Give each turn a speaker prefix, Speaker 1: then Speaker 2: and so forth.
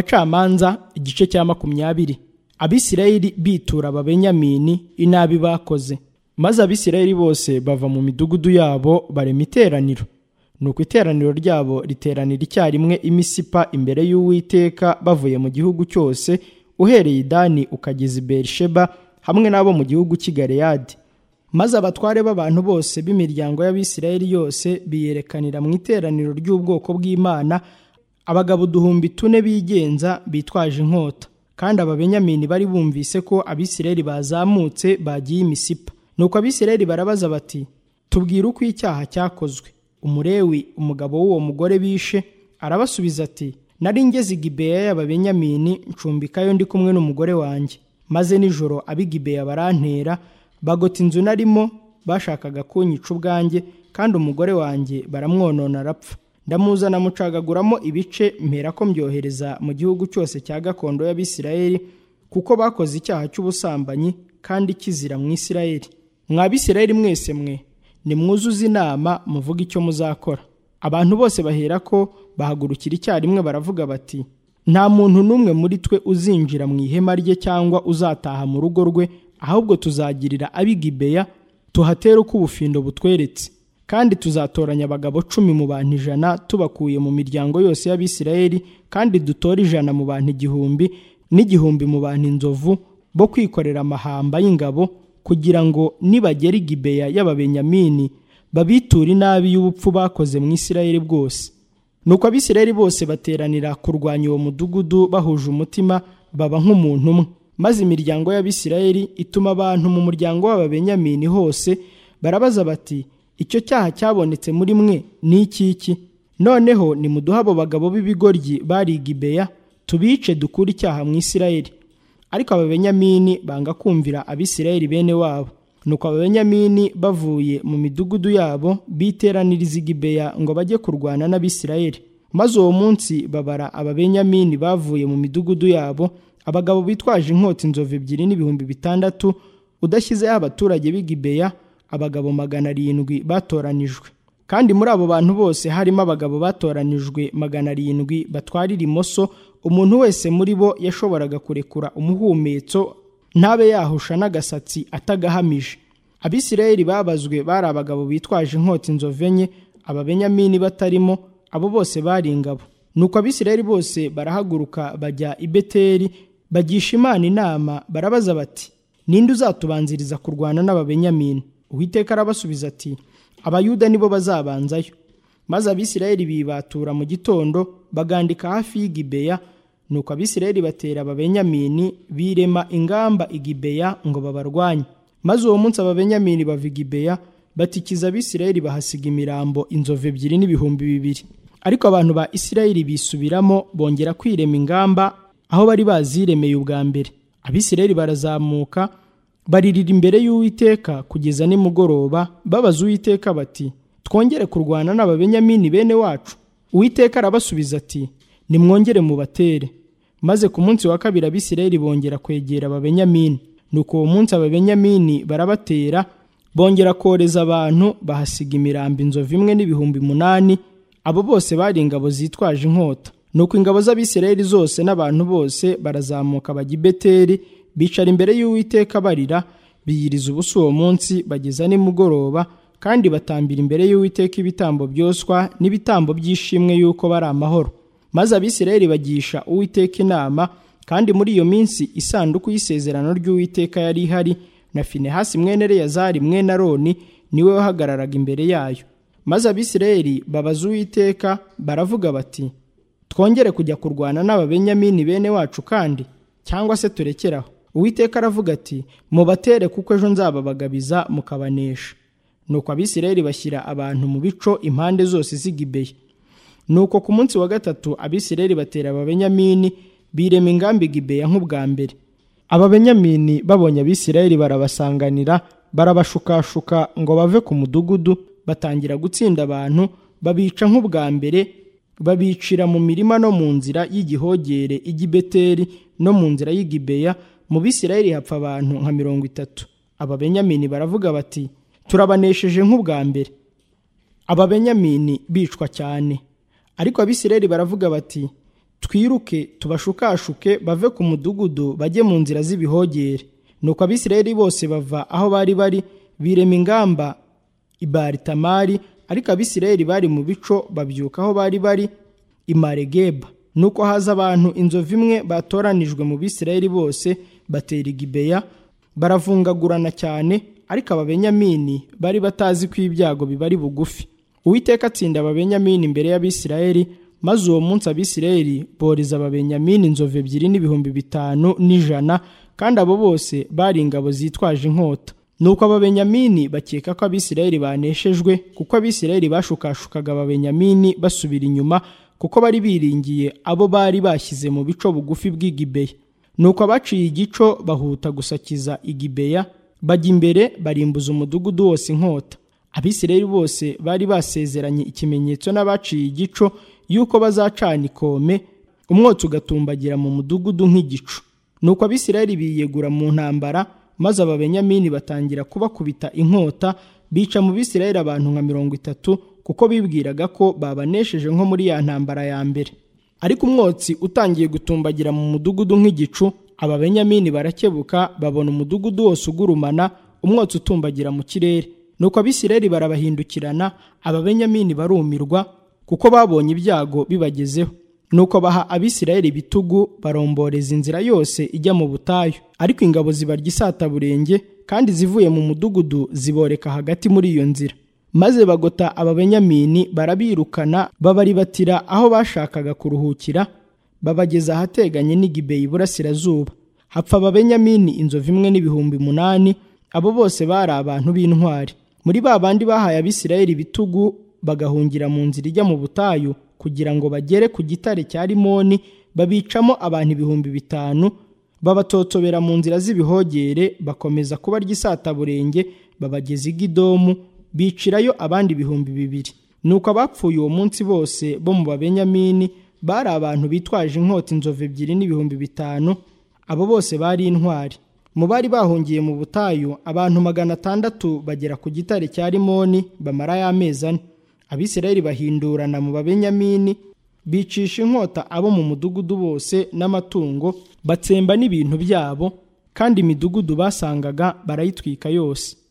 Speaker 1: abacamanza igice cya makumyabiri abisirayeli bitura ababenyamini inabi bakoze maze abisirayeli bose bava mu midugudu yabo barema iteraniro nuko iteraniro ryabo riteranira icyarimwe imisipa imbere y'uwiteka bavuye mu gihugu cyose uhereye idani ukageza i berisheba hamwe n'abo mu gihugu cy'i galeyadi maze abatware b'abantu bose b'imiryango y'abisirayeli yose biyerekanira mu iteraniro ry'ubwoko bw'imana abagabo uduhumbi tune bigenza bitwaje inkota kandi ababenyamini bari bumvise ko abisirayeli bazamutse bagiye imisipa nuko abisirayeli barabaza bati tubwire uko icyaha cyakozwe umurewi umugabo w'uwo mugore bishe arabasubiza ati nari ngeze igibeya y'ababenyamini ncumbikayo ndi kumwe n'umugore wanjye maze nijoro abigibeya barantera bagota inzu narimo bashakaga kunyica ubwanjye kandi umugore wanjye baramwonona arapfa ndamuzana mucagaguramo ibice mpera ko mbyohereza mu gihugu cyose cya gakondo y'abisirayeli kuko bakoze icyaha cy'ubusambanyi kandi kizira mu isirayeli mwa bisirayeli mwese mwe nimwuzuze inama muvuga icyo muzakora abantu bose bahera ko bahagurukira icyarimwe baravuga bati nta muntu n'umwe muri twe uzinjira mu ihema rye cyangwa uzataha mu rugo rwe ahubwo tuzagirira abigibeya tuhatere uko ubufindo butweretse kandi tuzatoranya abagabo cumi mu bantu ijana tubakuye mu miryango yose y'abisirayeli kandi dutore ijana mu bantu igihumbi n'igihumbi mu bantu inzovu bo kwikorera amahamba y'ingabo kugira ngo nibagera igibeya y'ababenyamini babiture inabi y'ubupfu bakoze mu isirayeli bwose nuko abisirayeli bose bateranira kurwanya uwo mudugudu bahuje umutima baba nk'umuntu umwe maze imiryango y'abisirayeli ituma abantu mu muryango w'ababenyamini hose barabaza bati icyo cyaha cyabonetse muri mwe ni ikiki noneho nimuduhe abo bagabo b'ibigoryi bari igibeya tubice dukure icyaha mu isirayeli ariko ababenyamini banga kumvira abisirayeli bene wabo nuko ababenyamini bavuye mu midugudu yabo biteraniriza igibeya ngo bajye kurwana n'abisirayeli maze uwo munsi babara ababenyamini bavuye mu midugudu yabo abagabo bitwaje inkota inzovu ebyiri n'ibihumbi bitandatu udashyizeho abaturage b'igibeya abagabo magana arindwi batoranijwe kandi muri abo bantu bose harimo abagabo batoranijwe magana arindwi batwara imoso umuntu wese muri bo yashoboraga kurekura umuhumetso ntabe yahusha n'agasatsi atagahamije abisirayeli babazwe bari abagabo bitwaje inkota inzovu enye ababenyamini batarimo abo bose bari ingabo nuko abisirayeli bose barahaguruka bajya i beteri bagisha imana inama barabaza bati ninde uzatubanziriza kurwana n'ababenyamini uwiteka arabasubiza ati abayuda nibo bazabanzayo maze abisirayeli bibatura mu gitondo bagandika hafi y'igibeya nuko abisirayeli batera ababenyamini birema ingamba igibeya ngo babarwanye maze uwo munsi ababenyamini bava igibeya batikiza abisirayeli bahasiga imirambo inzovu ebyiri n'ibihumbi bibiri ariko abantu ba isirayeli bisubiramo bongera kwirema ingamba aho bari baziremeye ubwa mbere abisirayeli barazamuka baririra imbere y'uwiteka kugeza nimugoroba babaza uwiteka bati twongere kurwana n'ababenyamini bene wacu uwiteka arabasubiza ati nimwongere mubatere maze ku munsi wa kabiri abisirayeli bongera kwegera ababenyamini nuko uwo munsi ababenyamini barabatera bongera koreza abantu bahasiga imirambo inzovu imwe n'ibihumbi munani abo bose bari ingabo zitwaje inkota nuko ingabo z'abisirayeli zose n'abantu bose barazamuka bajya i beteri bicara imbere y'uwiteka barira biyiriza ubusa uwo munsi bageza nimugoroba kandi batambira imbere y'uwiteka ibitambo byoswa n'ibitambo by'ishimwe y'uko bari amahoro maze abisirayeli bagisha uwiteka inama kandi muri iyo minsi isanduku y'isezerano ry'uwiteka yari ihari na finehasi mwene reyazari mwene aroni niwe wahagararaga imbere yayo maze abisirayeli babaza uwiteka baravuga bati twongere kujya kurwana n'ababenyamini bene wacu kandi cyangwa se turekeraho uwiteka aravuga ati mubatere kuko ejo nzababagabiza mukabanesha nuko abisirayeli bashyira abantu mu bico impande zose z'igibeya nuko ku munsi wa gatatu abisirayeli batera ababenyamini birema ingamba igibeya nk'ubwa mbere ababenyamini babonye abisirayeli barabasanganira barabashukashuka ngo bave ku mudugudu batangira gutsinda abantu babica nk'ubwa mbere babicira mu mirima no mu nzira y'igihogere igibeteri no mu nzira y'igibeya mu bisirayeli hapfa abantu nka mirongo itatu ababenyamini baravuga bati turabanesheje nk'ubwa mbere ababenyamini bicwa cyane ariko abisirayeli baravuga bati twiruke tubashukashuke bave ku mudugudu bajye mu nzira z'ibihogere nuko abisirayeli bose bava aho bari bari birema ingamba i baritamari ariko abisirayeli bari mu bico babyuka aho bari bari i maregeba nuko haza abantu inzovu imwe batoranijwe mu bisirayeli bose batera igibeya baravungagurana cyane ariko ababenyamini bari batazi ko ibyago bibari bugufi uwiteka atsinda ababenyamini imbere y'abisirayeli maze uwo munsi abisirayeli boreza ababenyamini inzovu ebyiri n'ibihumbi bitanu n'ijana kandi abo bose bari ingabo zitwaje inkota nuko ababenyamini bakeka ko abisirayeli baneshejwe kuko abisirayeli bashukashukaga ababenyamini basubira inyuma kuko bari biringiye abo bari bashyize mu bico bugufi bw'igibeya nuko abaciye igico bahuta gusakiza igibeya bajya imbere barimbuza umudugudu wose inkota abisirayeli bose bari basezeranye ikimenyetso n'abaciye igico y'uko bazacana ikome umwotsi ugatumbagira mu mudugudu nk'igicu nuko abisirayeli biyegura mu ntambara maze ababenyamini batangira kubakubita inkota bica mu bisirayeli abantu nka mirongo itatu kuko bibwiraga ko babanesheje nko muri ya ntambara ya mbere ariko umwotsi utangiye gutumbagira mu mudugudu nk'igicu ababenyamini barakebuka babona umudugudu wose ugurumana umwotsi utumbagira mu kirere nuko abisirayeli barabahindukirana ababenyamini barumirwa kuko babonye ibyago bibagezeho nuko baha abisirayeli ibitugu baromboreza inzira yose ijya mu butayu ariko ingabo zibarya isataburenge kandi zivuye mu mudugudu ziboreka hagati muri iyo nzira maze bagota ababenyamini barabirukana babaribatira aho bashakaga kuruhukira babageza ahateganye n'igibeyi iburasirazuba hapfa ababenyamini inzovu imwe n'ibihumbi umunani abo bose bari abantu b'intwari muri ba bandi bahaye abisirayeli ibitugu bagahungira mu nzira ijya mu butayu kugira ngo bagere ku gitare cya rimoni babicamo abantu ibihumbi bitanu babatotobera mu nzira z'ibihogere bakomeza kubarya isataburenge babageza igidomu bicirayo abandi ibihumbi bibiri nuko abapfuye uwo munsi bose bo mu babenyamini bari abantu bitwaje inkota inzovu ebyiri n'ibihumbi bitanu abo bose bari intwari mu bari bahungiye mu butayu abantu magana atandatu bagera ku gitare cya rimoni bamarayo amezi ane abisirayeli bahindurana mu babenyamini bicisha inkota abo mu mudugudu bose n'amatungo batsemba n'ibintu byabo kandi imidugudu basangaga barayitwika yose